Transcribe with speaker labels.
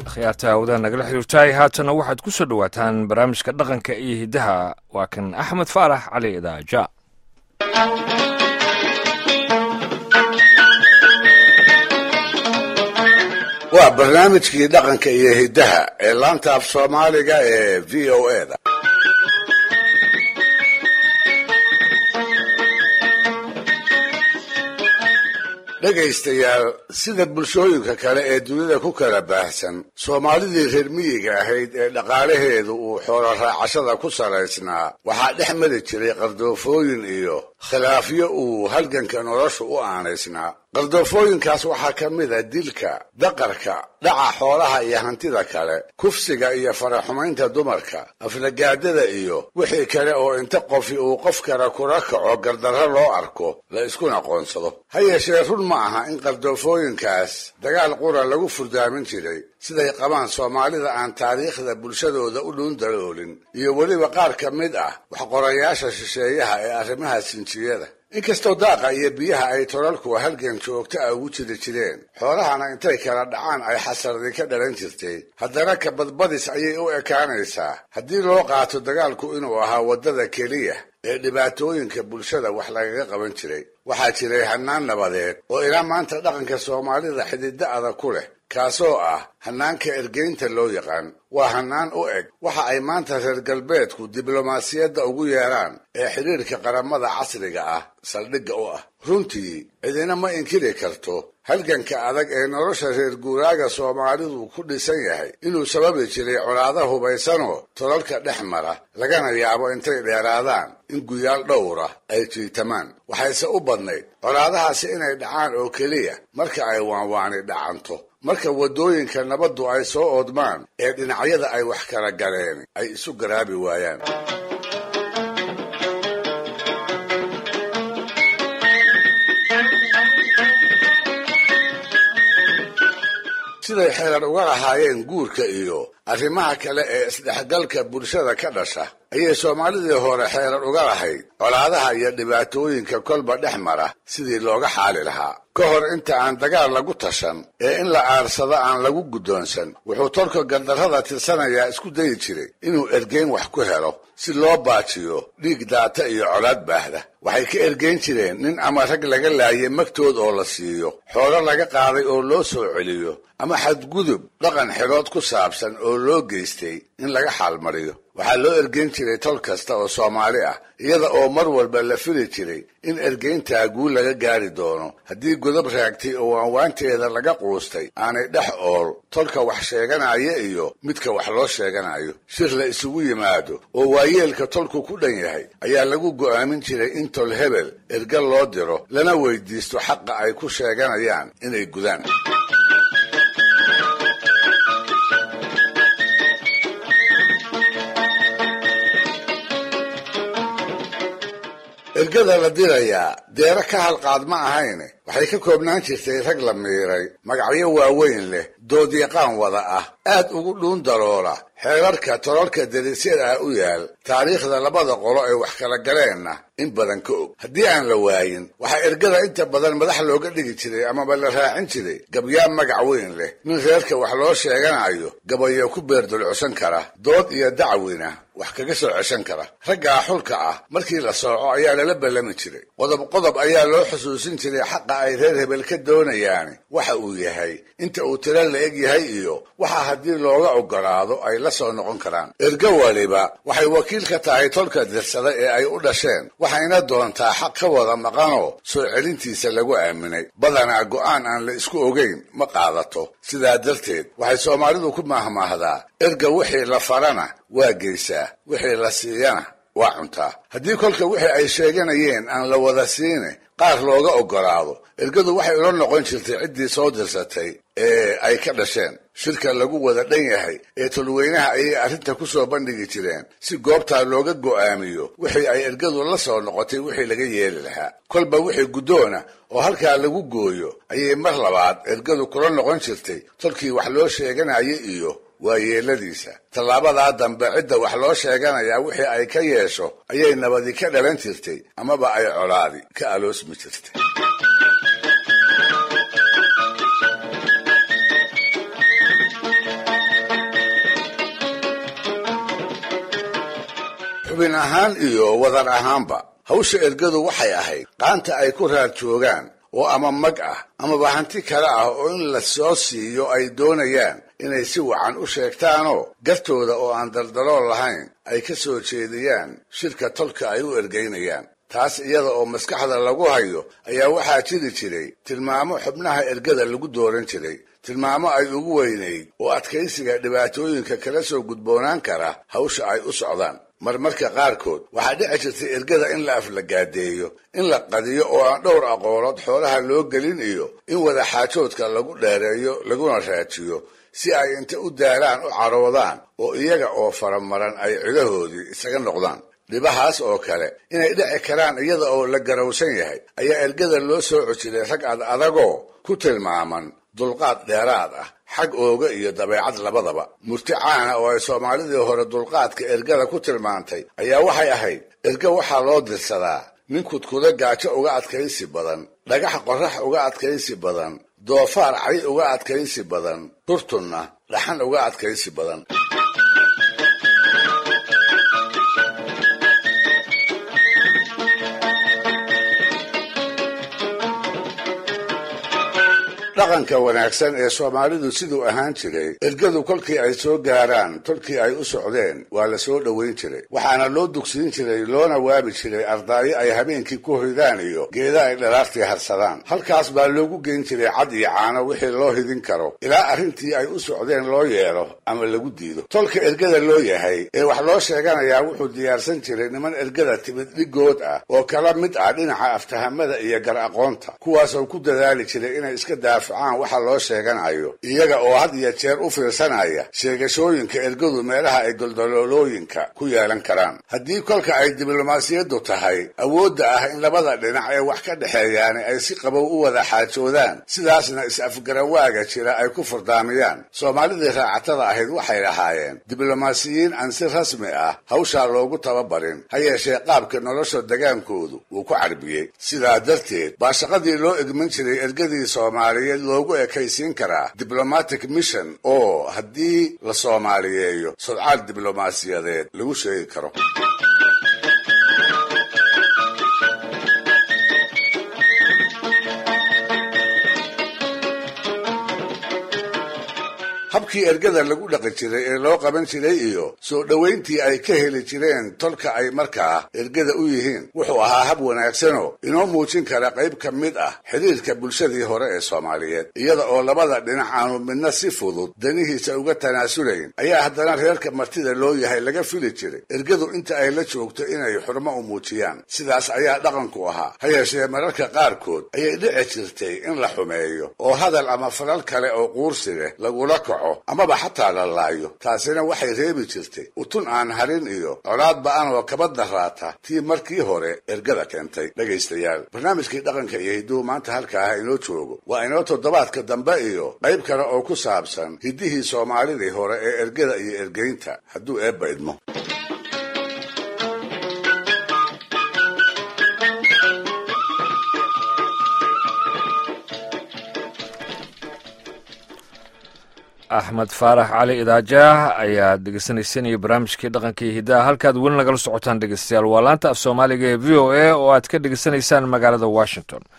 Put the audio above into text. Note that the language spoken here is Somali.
Speaker 1: khiyaarta hawadaha nagala xiriirtaay haatana waxaad ku soo dhowaataan barnaamijka dhaqanka iyo hiddaha waa kan axmed faarax cali idaaja
Speaker 2: waa barnaamijkii dhaqanka iyo hiddaha ee laanta af soomaaliga ee v o e da dhegaystayaal sida bulshooyinka kale ee dunida ku kala baahsan soomaalidii reer miyiga ahayd ee dhaqaalaheedu uu xoolo raacashada ku salaysnaa waxaa dhex mari jiray qardoofooyin iyo khilaafyo uu halganka noloshu u aanaysnaa qardoofooyinkaas waxaa ka mid a dilka daqarka dhaca xoolaha iyo hantida kale kufsiga iyo faraxumaynta dumarka aflagaadada iyo wixii kale oo inta qofi uu qof kale kula kaco gardarro loo arko la iskuna qoonsado ha yeeshee run ma aha in qardoofooyinkaas dagaal qura lagu furdaamin jiray siday qabaan soomaalida aan taariikhda bulshadooda u dhuundaloolin iyo weliba qaar ka mid ah waxqorayaasha shisheeyaha ee arrimaha sinjiyada inkastoo daaqa iyo biyaha ay tolalku halgan joogto ah ugu jiri jireen xoolahana intay kala dhacaan ay xasardi ka dhalan jirtay haddana ka badbadis ayay u ekaanaysaa haddii loo qaato dagaalku inuu ahaa waddada keliya ee dhibaatooyinka bulshada wax lagaga qaban jiray waxaa jiray hannaan nabadeed oo ilaa maanta dhaqanka soomaalida xididda adag ku leh kaasoo ah hannaanka ergeynta loo yaqaan waa hannaan u eg waxa ay maanta reer galbeedku diblomaasiyadda ugu yeeraan ee xidhiirka qaramada casriga ah saldhigga u ah runtii cidina ma inkiri karto halganka adag ee nolosha reer guuraaga soomaalidu ku dhisan yahay inuu sababi jiray colaado hubaysanoo tolalka dhex mara lagana yaabo intay dheeraadaan in guyaal dhowra ay jiitamaan waxayse u badnayd colaadahaasi inay dhacaan oo keliya marka ay waanwaani dhacanto marka waddooyinka nabaddu ay soo oodmaan ee dhinacyada ay wax kala galeen ay isu garaabi waayaan siday xeerar uga lahaayeen guurka iyo arrimaha kale ee isdhexgalka bulshada ka dhasha ayay soomaalidii hore xeerar uga lahayd colaadaha iyo dhibaatooyinka kolba dhex mara sidii looga xaali lahaa ka hor inta aan dagaal lagu tashan ee in la aarsado aan lagu guddoonsan wuxuu tolka gandarrada tirsanayaa isku dayi jiray inuu ergeyn wax ku helo si loo baajiyo dhiig daata iyo colaad baahda waxay ka ergeyn jireen nin ama rag laga laayay magtood oo la siiyo xoolo laga qaaday oo loo soo celiyo ama xadgudub dhaqan xidhood ku saabsan oo loo geystay in laga xaalmariyo waxaa loo ergeyn jiray tol kasta oo soomaali ah iyada oo mar walba la fili jiray in ergeyntaa guul laga gaari doono haddii godob raagtay oo waanwaanteeda laga quustay aanay dhex ool tolka wax sheeganaya iyo midka wax loo sheeganayo shir la isugu yimaado oo waayeelka tolku ku dhan yahay ayaa lagu go'aamin jiray in tol hebel ergal loo diro lana weydiisto xaqa ay ku sheeganayaan inay gudaan ergada la dirayaa deero ka halqaad ma ahayne waxay ka koobnaan jirtay rag la miiray magacyo waaweyn leh doodyaqaan wada ah aad ugu dhuun daroola xeerarka tololka darisyada ah u yaal taariikhda labada qolo ee wax kala galeenna in badan ka og haddii aan la waayin waxaa ergada inta badan madax looga dhigi jiray amaba la raacin jiray gabyaa magac weyn leh nin reerka wax loo sheeganayo gabayo ku beerdulcusan kara dood iyo dacwina wax kaga soo ceshan kara raggaa xulka ah markii la sooco ayaa lala ballami jiray qodob qodob ayaa loo xusuusin jiray xaqa ay reer hebel ka doonayaani waxa uu yahay inta uu tiro la eg yahay iyo waxa haddii looga ogolaado ay la soo noqon karaan ergo waliba waxay wakiil ka tahay tolka dirsada ee ay u dhasheen waxayna doontaa xaq ka wada maqanoo soo celintiisa lagu aaminay badanaa go'aan aan la isku ogayn ma qaadato sidaa darteed waxay soomaalidu ku maahmaahdaa erga wixii la farana waa geysaa wixii la siiyana waa cuntaa haddii kolka wixii ay sheeganayeen aan la wada siine qaar looga ogolaado ergadu waxay ula noqon jirtay ciddii soo dirsatay ee ay ka dhasheen shirka lagu wada dhan yahay ee tolweynaha ayay arrinta ku soo bandhigi jireen si goobtaa looga go'aamiyo wixii ay ergadu la soo noqotay wixii laga yeeli lahaa kolba wixii guddoona oo halkaa lagu gooyo ayay mar labaad ergadu kula noqon jirtay tolkii wax loo sheeganaya iyo waa yeeladiisa tallaabadaa dambe cidda wax loo sheeganayaa wixii ay ka yeesho ayay nabadi ka dhalan jirtay amaba ay colaadi ka aloosmi jirtay xubin ahaan iyo wadar ahaanba hawsha ergadu waxay ahayd qaanta ay ku raad joogaan oo ama mag ah amaba hanti kale ah oo in la soo siiyo ay doonayaan inay si wacan u sheegtaanoo gartooda oo aan daldalool lahayn ay ka soo jeediyaan shirka tolka ay u ergaynayaan taas iyada oo maskaxda lagu hayo ayaa waxaa jiri jiray tilmaamo xubnaha ergada lagu dooran jiray tilmaamo ay ugu weynayd oo adkaysiga dhibaatooyinka kala soo gudboonaan kara hawsha ay u socdaan marmarka qaarkood waxaa dhici jirtay ergada in la aflagaadeeyo in la qadiyo oo aan dhowr aqoolood xoolaha loo gelin iyo in wadaxaajoodka lagu dheereeyo laguna raajiyo si ay inta u daaraan u caroodaan oo iyaga oo faramaran ay cidahoodii isaga noqdaan dhibahaas oo kale inay dhici karaan iyada oo la garowsan yahay ayaa ergada loo soo cojiray rag ad adagoo ku tilmaaman dulqaad dheeraad ah xag ooga iyo dabeecad labadaba murti caana oo ay soomaalidii hore dulqaadka ergada ku tilmaantay ayaa waxay ahayd erga waxaa loo dirsadaa nin kudkuda gaajo uga adkaysi badan dhagax qorax uga adkaysi badan doofaar cay uga adkaysi badan turtunna dhaxan uga adkaysi badan dhaqanka wanaagsan ee soomaalidu siduu ahaan jiray ergadu kolkii ay soo gaaraan tolkii ay u socdeen waa la soo dhoweyn jiray waxaana loo dugsiin jiray loona waabi jiray ardaayo ay habeenkii ku hoydaan iyo geeda ay dhalaartii harsadaan halkaas baa loogu geyn jiray cad iyo caano wixii loo hidin karo ilaa arrintii ay u socdeen loo yeelo ama lagu diido tolka ergada loo yahay ee wax loo sheeganayaa wuxuu diyaarsan jiray niman ergada timid dhigood ah oo kala mid ah dhinaca aftahamada iyo gar aqoonta kuwaasoo ku dadaali jiray inay iska daaf waxa loo sheeganayo iyaga oo had iyo jeer u fiirsanaya sheegashooyinka ergadu meelaha ay goldoloolooyinka ku yeelan karaan haddii kolka ay diblomaasiyaddu tahay awoodda ah in labada dhinac ee wax ka dhexeeyaani ay si qabow u wada xaajoodaan sidaasna is-afgarawaaga jira ay ku furdaamiyaan soomaalidii raacatada ahayd waxay lahaayeen diblomaasiyiin aan si rasmi ah hawshaa loogu tababarin ha yeeshee qaabka nolosha degaankoodu wuu ku carbiyey sidaa darteed baa shaqadii loo egman jiray ergadii soomaaliyeed loogu ekaysiin karaa diblomatic mission oo haddii la soomaaliyeeyo sodcaal diblomaasiyadeed lagu sheegi karo habkii ergada lagu dhaqi jiray ee loo qaban jiray iyo soo dhowayntii ay ka heli jireen tolka ay markaa ergada u yihiin wuxuu ahaa hab wanaagsanoo inoo muujin kara qayb ka mid ah xidhiirka bulshadii hore ee soomaaliyeed iyada oo labada dhinac aanu midna si fudud danihiisa uga tanaasulayn ayaa haddana reerka martida loo yahay laga fili jiray ergadu inta ay la joogto inay xurmo u muujiyaan sidaas ayaa dhaqanku ahaa ha yeeshee mararka qaarkood ayay dhici jirtay in la xumeeyo oo hadal ama falal kale oo quursi leh lagula kaco amaba xataa la laayo taasina waxay reebi jirtay utun aan harin iyo colaad ba-an oo kaba daraata tii markii hore ergada keentay dhegaystayaal barnaamijkii dhaqanka iyo hidduu maanta halkaa ha inoo joogo waa inoo toddobaadka dambe iyo qayb kale oo ku saabsan hiddihii soomaalidii hore ee ergada iyo ergeynta hadduu eebba idmo
Speaker 1: axmed faarax cali idaajaah ayaad dhegeysanaysanaya barnaamijkii dhaqanka iyo hiddaha halkaad weli nagala socotaan dhegeystayaal waa laanta af soomaaliga ee v o a oo aad ka dhegeysanaysaan magaalada washington